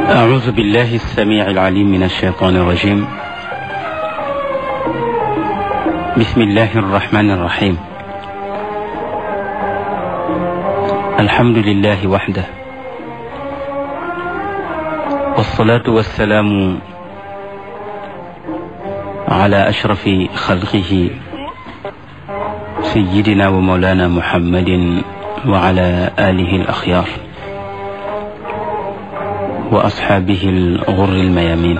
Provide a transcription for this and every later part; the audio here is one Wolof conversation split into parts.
أعوذ بالله السميع العليم من الشيطان الرجيم بسم الله الرحمن الرحيم الحمد لله وحده والصلاة والسلام على أشرف خلقه سيدنا ومولانا محمد وعلى آله الأخيار وأصحابه الغر الميامين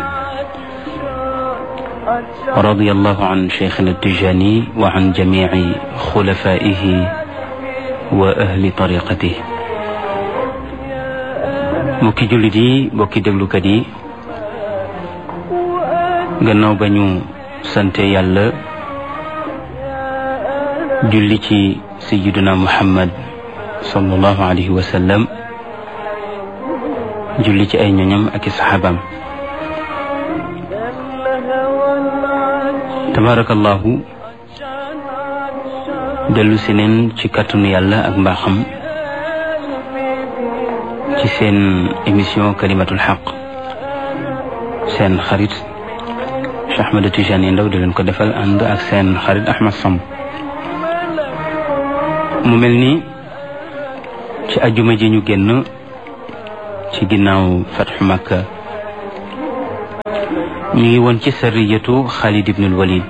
رضي الله عن شيخنا التجاني وعن جميع خلفائه وأهل طريقته mbokki jullit yi mbokki déglukat yi gannaaw ba ñu sante yàlla julli ci sayyiduna muhammad sallallahu alayhi wa sallam julli ci ay ñoñam ak i saxaabaam tabarakallahu dellu si neen ci kàttanu yàlla ak mbaaxam ci seen émission kalimatul xaq seen xarit Cheikh Ahmed Tidiane Ndao di leen ko defal ànd ak seen xarit Ahmed Samb mu mel ni ci ajuma ji ñu génn ci ginnaaw fatxu Makka ñu ngi woon ci sariyatu Xaalid ibnul Walid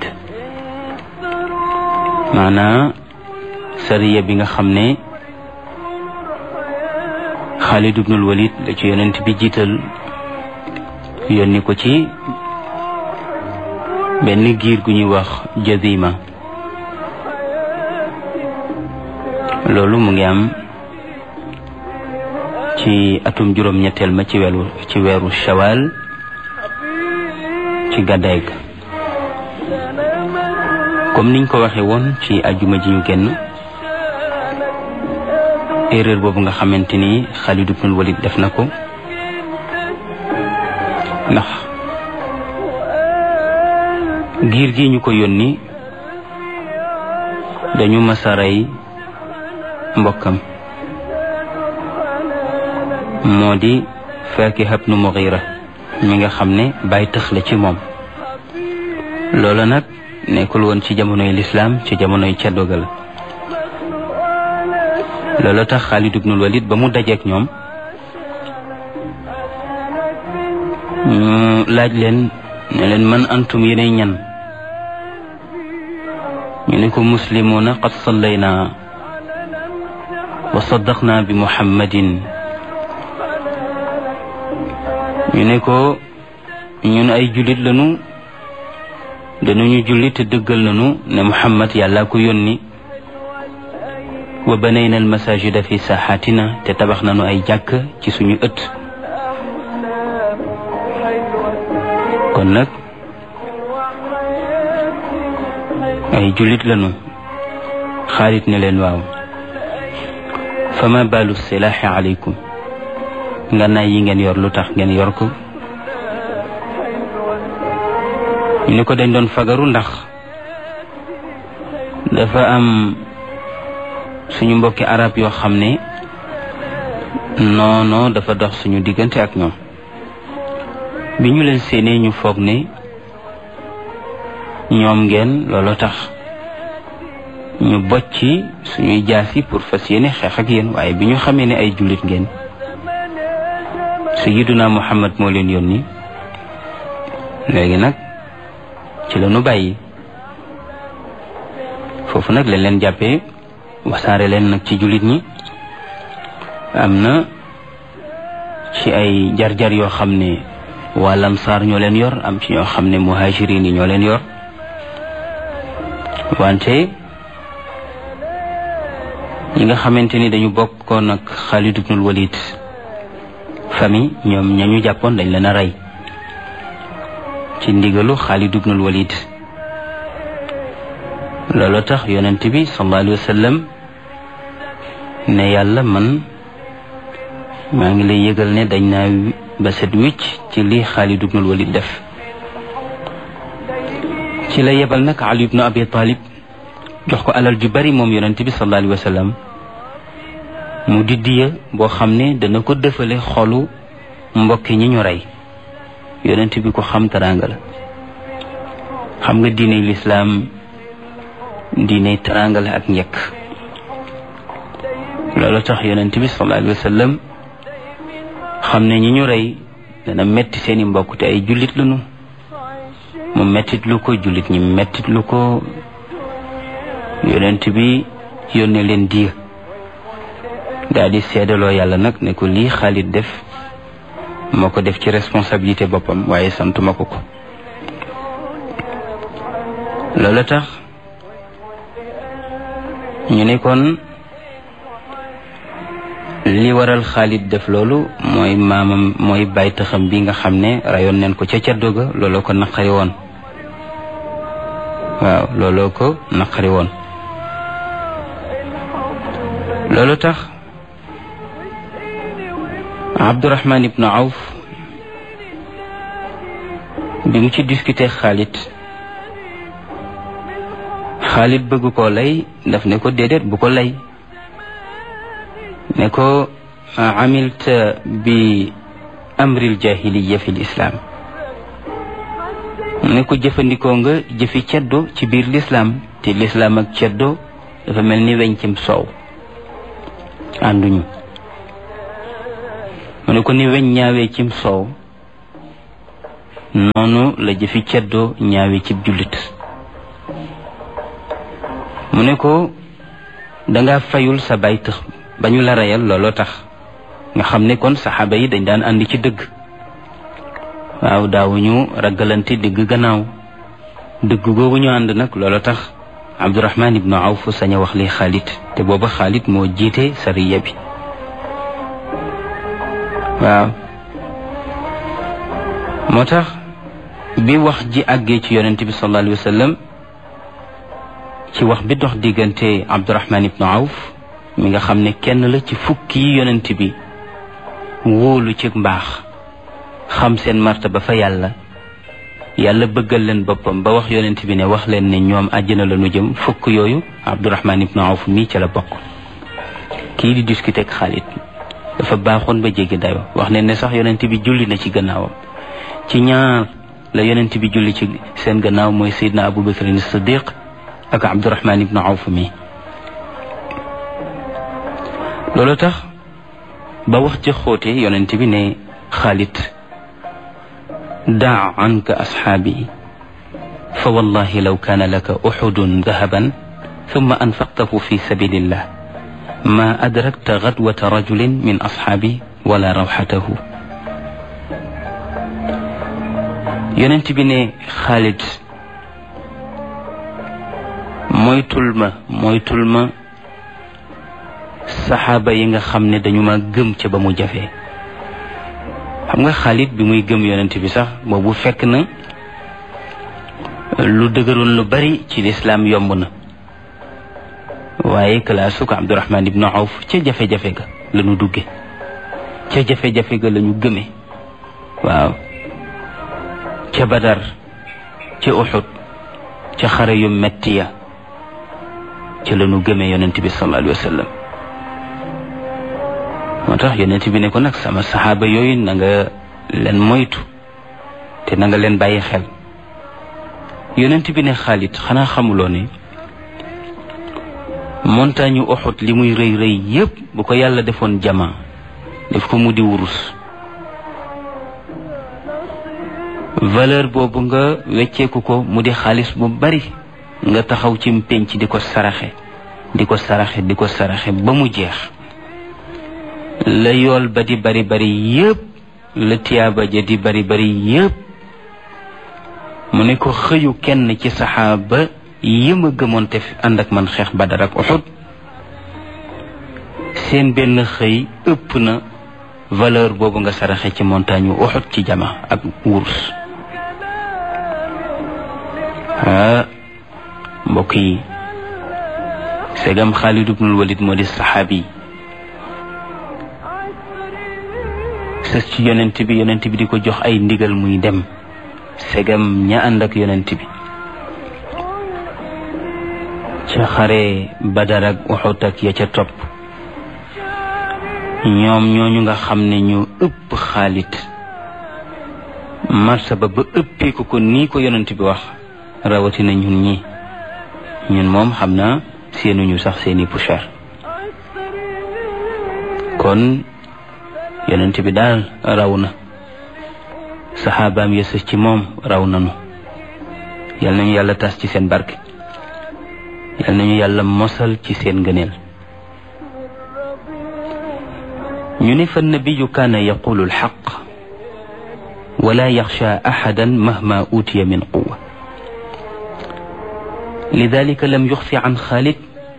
maanaa sariya bi nga xam ne Xaalid ibnul Walid la ci yonent bi jiital yónni ko ci benn giir gu ñuy wax Jazima loolu mu ngi am ci atum juróom-ñetteel ma ci weeru ci weeru shawal ci gàddaay ga comme niñ ko waxee woon ci ajuma ji ñu génn erreur boobu nga xamante ni Xaalid ibnul Walid def na ko ndax giir gi ñu ko yónni dañu masaray mbokkam moo di Faakiha ibnu Mughira mi nga xam ne bàyyi tëx la ci moom loola nag nekkul woon ci jamonoy lislaam ci jamonoy ceddoga la loola tax Xaalid ibnul Walid ba mu dajeek ñoom ñu laaj leen ne leen man antum yéenay ñan ñu ne ko muslimuuna qad sallayna wa saddaqna bi muhammadin ñu ne ko ñun ay jullit lañu dañuñu jullit te dëggal nañu ne muhammad yàlla ko yónni wa banayna al masajida fi saaxaatina te tabax nañu ay jàkk ci suñu ëtt kon nag ay jullit lañu Xaalid ne leen waaw fama baalu silaaxi aleykum ngànnaay yi ngeen yor lu tax ngeen yor ko ñu ne ko dañ doon fagaru ndax dafa am suñu mbokki arab yoo xam ne noono dafa dox suñu diggante ak ñoom bi ñu leen séenee ñu foog ne ñoom ngeen looloo tax ñu bocci suñuy jaasi pour fas yéene xeex ak yéen waaye bi ñu xamee ne ay jullit ngeen sayyiduna muhammad moo leen yónni léegi nag ci la ñu bàyyi foofu nag lañ leen jàppee wasaare leen nag ci jullit ñi am na ci ay jar-jar yoo xam ne waa lamsaar ñoo leen yor am ci ñoo xam ne muhajirin yi ñoo leen yor wante ñi nga xamante ni dañu bokkoon ak Xaalid ibnul Walid famille ñoom ñañu jàppoon dañ leen a rey ci ndigalu Xaalid ibnul Walid loolu tax yonent bi sallallahu alayhi wa sallam ne yàlla man maa ngi lay yëgal ne dañ naa ba set wicc ci li Xaalid ibnul Walid def ci la yebal nag Ali ibnu Abi Talib jox ko alal ju bari moom yonent bi sallallahu alayhi wa sallam mu di diya boo xam ne dana ko dëfale xolu mbokki ñi ñu rey yonent bi ko xam teraanga la xam nga diine lislaam diine teraanga la ak njëkk loolu tax yonent bi sallallahu alayhi wa sallam xam ne ñi ñu rey dana metti seeni mbokk te ay jullit lañu mu mettit lu ko jullit ñi mettit lu ko yonent bi yónnee leen diir daal di seedaloo yàlla nag ne ko lii Xaalid def moo ko def ci responsabilité boppam waaye santuma ko ko loolu tax ñu ne kon li waral Xaalid def loolu mooy maamam mooy baytaxam bi nga xam ne rayoon neen ko ca caddo ga looloo ko naqari woon waaw looloo ko naqari woon loolu tax Abdurahman ibnu Awf bi mu ci discuter Xaalid Xaalid bëgg koo lay daf ne ko déedéet bu ko lay ne ko amilta bi amril jahiliya fi lislaam ne ko jëfandikoo nga jëfi ceddo ci biir lislaam te lislaam ak ceddo dafa mel ni weñ cim soow ànduñu mu ne ko ni weñ ñaawee cim soow noonu la jëfi ceddo ñaawee cib jullit mu ne ko danga fayul sa bay tëx ba ñu la reyal looloo tax nga xam ne kon saxaaba yi dañ daan àndi ci dëgg waaw daawuñu ragalante digg gannaaw dëgg googu ñu ànd nag looloo tax Abdurahman ibnu Awf sañ a wax li Xaalid te booba Xaalid moo jiite sariya bi waaw moo tax bi wax ji àggee ci yonent bi sallallahu alayhi wa sallam ci wax bi dox diggante Abdurahman ibnu Awf mi nga xam ne kenn la ci fukki yi yonent bi wóolu ci mbaax xam seen martaba fa yàlla yàlla bëggal leen boppam ba wax yonent bi ne wax leen ne ñoom àjjana la nu jëm fukk yooyu Abdurahman ibnu Awf mii ca la bokk kii di discuter ak Xaalid dafa baaxoon ba jéggi dayo wax ne ne sax yonent bi julli na ci gannaawam ci ñaar la yonent bi julli ci seen gannaaw mooy Seydina Abu Bakr Siddiq ak Abdurahman ibnu Awf mii loolu tax ba wax ja xóote yonent bi ne Xaalid daa anka asxaabi fa wallahi law kaana laka uxudun dahaban thumma anfaqtahu fi sabilillah ma adrakta gadwata rajulin min asxaabi wala rawxatahu yonent bi ne Xaalid moytul ma moytul ma saxaaba yi nga xam ne dañu ma gëm ca ba mu jafee xam nga Xaalid bi muy gëm yonent bi sax boobu fekk na lu dëgëroon lu bari ci lislaam yomb na waaye kalaasu ko Abdurahman ibnu Awf ca jafe-jafe ga la ñu dugge ca jafe-jafe ga la ñu gëme waaw ca Badar ca Uxud ca xare yu metti ya ca la ñu gëme yonent bi sallallahu alayhi wa sallam moo tax yonent bi ne ko nag sama saxaaba yooyu na nga leen moytu te na nga leen bàyyi xel yonent bi ne Xaalid xanaa xamuloo ne montagne Uhud li muy rëy rëy yépp bu ko yàlla defoon jama def ko mu di wurus valeur boobu nga wecceeku ko mu di xaalis bu bari nga taxaw ci penc di ko saraxe di ko saraxe di ko saraxe ba mu jeex la yool ba di bari bari yépp la tiyaaba ja di bari bari yépp mu ne ko xëyu kenn ci saxaaba yi ma gëmoon te ànd ak man xeex Badar ak Uhud seen benn xëy ëpp na valeur boobu nga saraxe ci montagne yu Uhud ci jama ak wurus ah mbokk yi segam Xaalid ibnul Walid moo di saxaabi sës ci yonent bi yonent bi di ko jox ay ndigal muy dem segam ña ànd ak yonent bi ca xare Badar ak Uhud ak ya ca topp ñoom ñooñu nga xam ne ñu ëpp xaalit martaba ba ëppee ko ko nii ko yonent bi wax rawatina ñun ñi ñun moom xam naa seenuñu sax seeni poussière kon yonent bi daal raw na saxaabaam yësës ci moom raw nanu yal nañu yàlla tas ci seen barke yal nañu yàlla mosal ci seen ngëneel ñu ne fa nabiyu kaana yaqulu alxaq wala yaxsha axadan mahma utiya min quwa lidalika lam yuxfi an xaalid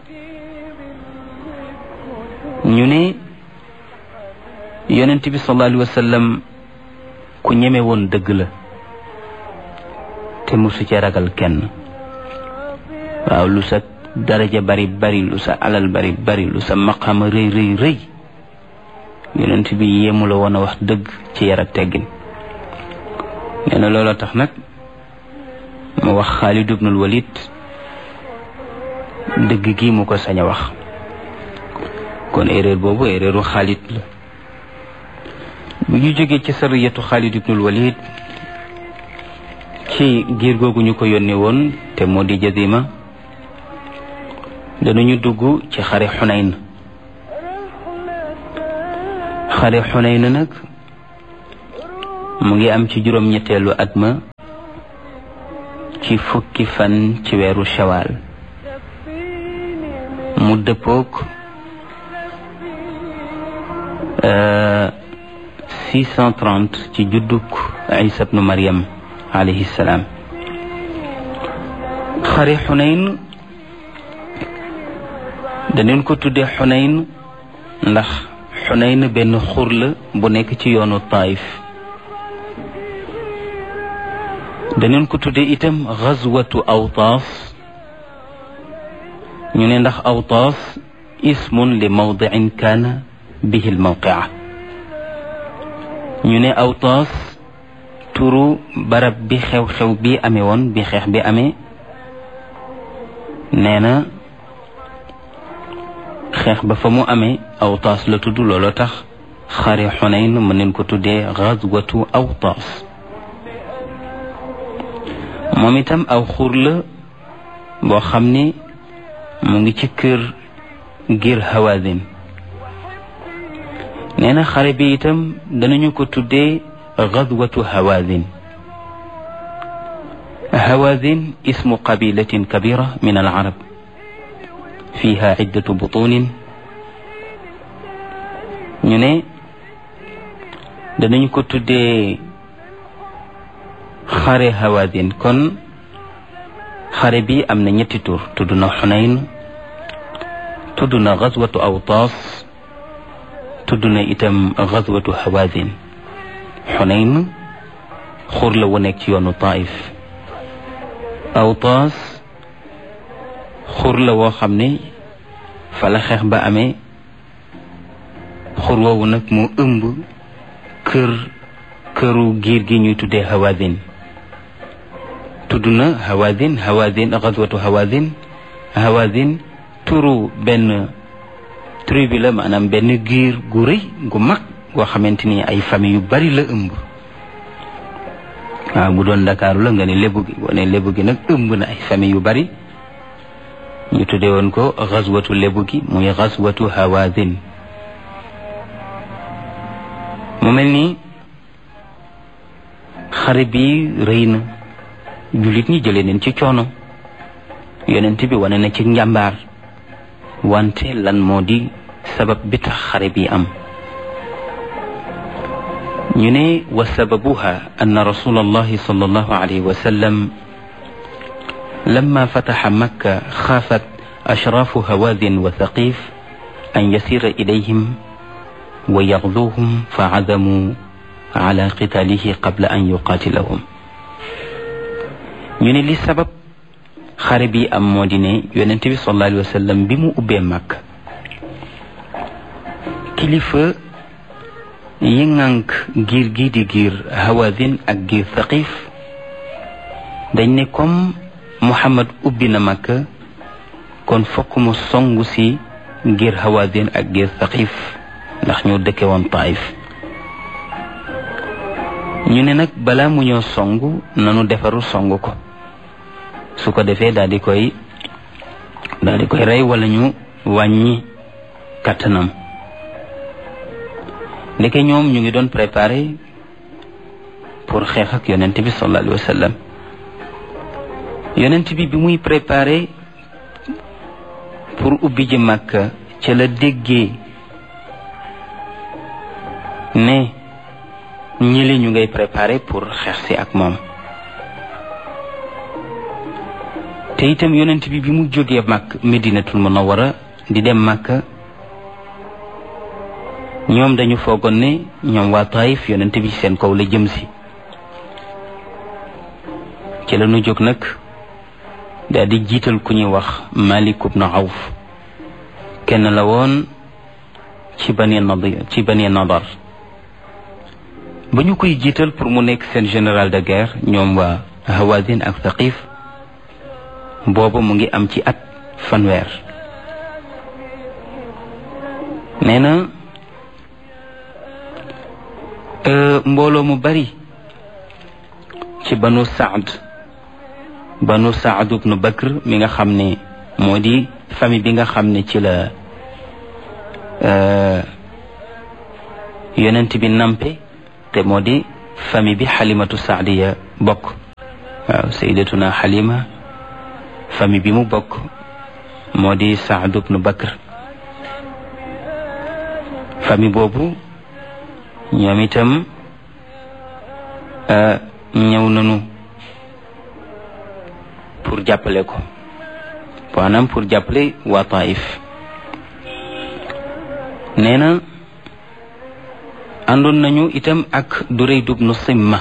ñu ne yonent bi sallallahu alayhi wa sallam ku ñeme woon dëgg la te musu ci ragal kenn waaw lu sa daraja bari bari lu sa alal bari bari lu sa maqama rëy rëy rëy yonent bi yéemu la woon a wax dëgg ci yar ak teggin nee na looloo tax nag mu wax Xaalid ibnul Walid dëgg gi mu ko sañ a wax kon erreur boobu erreuru Xaalid la bu ñu jógee ci sariyatu Xaalid ibnul Walid ci giir googu ñu ko yónnee woon te moo di jazima danañu dugg ci xare Xunayn xare Xunayn nag mu ngi am ci juróom-ñetteelu at ma ci fukki fan ci weeru shawaal mu dëppook 630 ci judduk Isa bnu Maryam alayhi salaam xare Xunayn daneen ko tuddee Xunayn ndax Xunayn benn xur la bu nekk ci yoonu Taif daneen ko tuddee itam xazwatu Awtaas ñu ne ndax Awtaas ismun li mawdicin kaana bihi lmawqia ñu ne Awtaas turu barab bi xew-xew bi amee woon bi xeex bi amee nee na xeex ba fa mu amee Awtaas la tudd looloo tax xare Xunayn mën nañ ko tuddee xazwatu Awtaas moom itam aw xur la boo xam ni mu ngi ci kër ngir Hawazin nee na xare bi itam danañu ko tuddee gadwatu Hawazin Hawazin ismu qabilatin kabira min al arab fiha iddatu butunin ñu ne danañu ko tuddee xare Hawazin kon xare bi am na ñetti tur tudd na Xunayn tudd na gazwatu Awtaas tudd na itam gazwatu Hawazin Xunayn xur la wu nekk ci yoonu Taif Awtaas xur la woo xam ne fa la xeex ba amee xur woowu nag mu ëmb kër këru giir gi ñuy tuddee Hawazin tudd na Hawazin Hawazin gazwatu Hawazin Hawazin turu benn tribu la maanaam benn giir gu rëy gu mag goo xamante ni ay famille yu bari la ëmb waaw bu doon Ndakaaru la nga ne lébu gi wane lébu gi nag ëmb na ay famille yu bari ñu tuddee woon ko gazwatu lébu gi muy gazwatu Hawazin mu mel ni xare bi rëy na jullit ñi jëlee neen ci coono yonent bi wane na ci njàmbaar wante lan moo di sabab bi tax xare bi am ñu ne wa sababuha anna rasul allahi sallallahu alayhi wa sallam lamma fataxa makka xaafat ashraafu hawaadin wa thaqif an yasira ilayhim wa yaxduuhum fa cadamu ala qitaalihi qabla an yuqaatilahum ñu ne li sabab xare bi am moo di ne yonent bi sallallahu alayhi wa sallam bi mu ubbee màkk kilifa yi ŋànk giir gi di giir hawazin ak giir thaqif dañ ne comme muhammad ubbi na màkk kon fokk mu songu si giir hawazin ak giir thaqif ndax ñoo dëkke woon taif ñu ne nag balaa mu ñoo song nanu defaru song ko su ko defee daal di koy daal di koy rey wala ñu wàññi kàttanam ndeke ñoom ñu ngi doon préparé pour xeex ak yonent bi sallallahu alayhi wa sallam yonent bi bi muy préparé pour ubbi ji Makka ca la déggee ne ñili ñu ngay préparé pour xeex si ak moom te itam yonent bi bi mu jógee Makka Medinatul Munawwara di dem Makka ñoom dañu foogoon ne ñoom waa Taif yonent bi seen kaw la jëm si ci la ñu jóg nag daal di jiital ku ñuy wax Malik ibn Awf kenn la woon ci Bani Nadir ci Bani Nadar ba ñu koy jiital pour mu nekk seen général de guerre ñoom waa Hawazin ak Thaqif booba mu ngi am ci at fanweer nee na mbooloo mu bari ci banu Saad banu Saad ibnu Bakr mi nga xam ne moo di famille bi nga xam ne ci la yonent bi nampe te moo di famille bi xalimatu saadiya bokk waaw sayyidatuna xalima famille bi mu bokk moo di Saad ibnu Bakr famille boobu ñoom itam ñëw nañu pour jàppale ko maanaam pour jàppale waa Taif nee na àndoon nañu itam ak Durayd ibnu Simma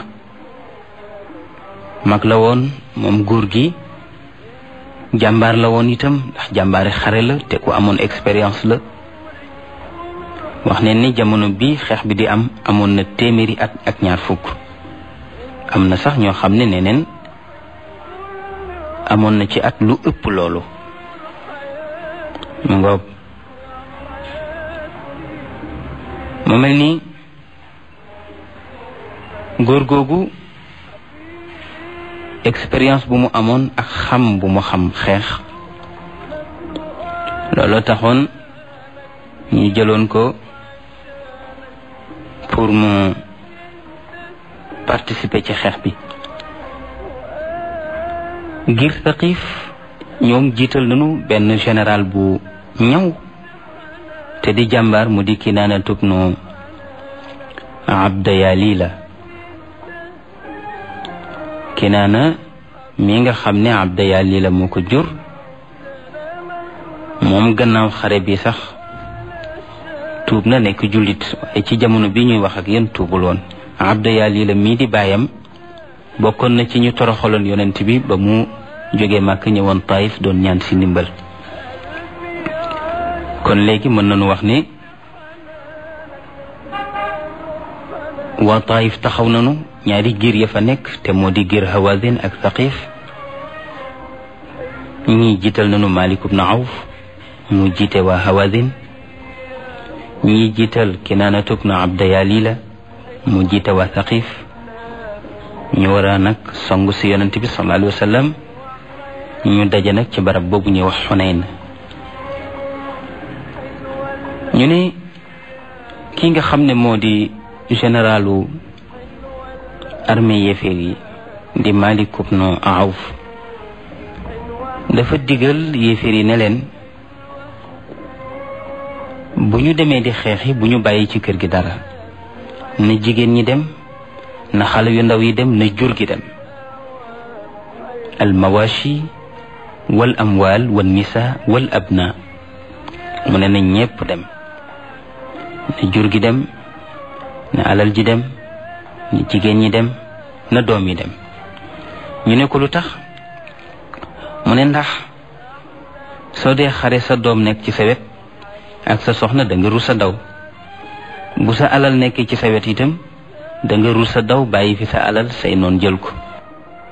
mag la woon moom góor gi jàmbaar la woon itam ndax jàmbaari xare la te ku amoon expérience la wax ne ni jamono bi xeex bi di am amoon na téeméeri at ak ñaar fukk am na sax ñoo xam ne neneen amoon na ci at lu ëpp loolu mu ngoog mu mel ni góor googu expérience bu mu amoon ak xam bu mu xam xeex looloo taxoon ñu jëloon ko pour mu participer ci xeex bi ngir Thaqif ñoom jiital nañu benn général bu ñaw te di jàmbaar mu di Kinaana tubnu Abdayalila Kinaana mi nga xam ne Abdayalila moo ko jur moom gannaaw xare bi sax tuub na nekk jullit waaye ci jamono bi ñuy wax ak yéen tuubul woon Abdayalila mii di baayam bokkoon na ci ñu toroxaloon yonent bi ba mu jógee màkk ñëwoon Taif doon ñaan si ndimbal kon léegi mën nañu wax ne waa Taif taxaw nañu ñaari giir ya fa nekk te moo di giir Hawazin ak Thaqif ñii jiital nañu Malik ibn Awf mu jiite waa Hawazin ñii jiital Kinaanatu ibn Abdayalila mu jiite waa Thaqif ñu war a nag song si yonent bi sallallahu alayhi wa sallam ñu daje nag ci barab boobu ñuy wax Xunayn ñu ne ki nga xam ne moo di généralu armée yéeféer yi di Malik ibn Awf dafa digal yéeféer yi ne leen bu ñu demee di xeexi bu ñu bàyyi ci kër gi dara na jigéen ñi dem na xale yu ndaw yi dem na jur gi dem al mawashi wal amwal wal nisa wal abna mu ne na ñépp dem na jur gi dem na alal ji dem na jigéen ñi dem na doom yi dem ñu ne ko lu tax mu ne ndax soo dee xare sa doom nekk ci sa wet ak sa soxna da nga rus a daw bu sa alal nekkee ci sa wet itam da nga rus a daw bàyyi fi sa alal say noon jël ko